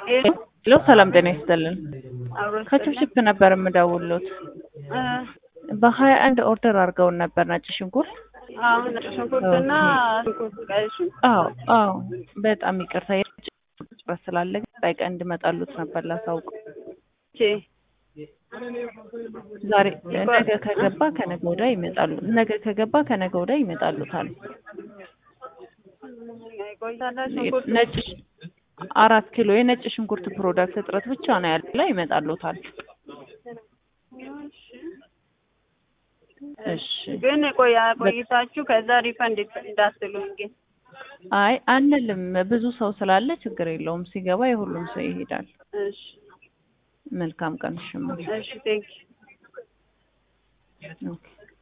ሄሎ ሰላም ጤና ይስጥልን። አብሮ ከችፕችፕ ነበር የምደውልዎት። በሀያ አንድ ኦርደር አድርገውን ነበር ነጭ ሽንኩርት። አሁን ነጭ ሽንኩርትና ሽንኩርት ቀይ ሽንኩርት አዎ አዎ፣ በጣም ይቅርታ የነጭ ሽንኩርት ስላለ ቀጣይ ቀን እንድመጣሉት ነበር ላሳውቅ። ቼ ዛሬ ነገ ከገባ ከነገ ወዲያ ይመጣሉ። ነገ ከገባ ከነገ ወዲያ ይመጣሉታል። ቆይታላ ሽንኩርት ነጭ አራት ኪሎ የነጭ ሽንኩርት ፕሮዳክት እጥረት ብቻ ነው ያለ፣ ይመጣሉታል። እሺ ግን ቆያ ቆይታችሁ ከዛ ሪፈንድ እንዳትሉኝ ግን አይ አንልም። ብዙ ሰው ስላለ ችግር የለውም። ሲገባ የሁሉም ሰው ይሄዳል። እሺ መልካም ቀን። እሺ እሺ ቴንክ ኦኬ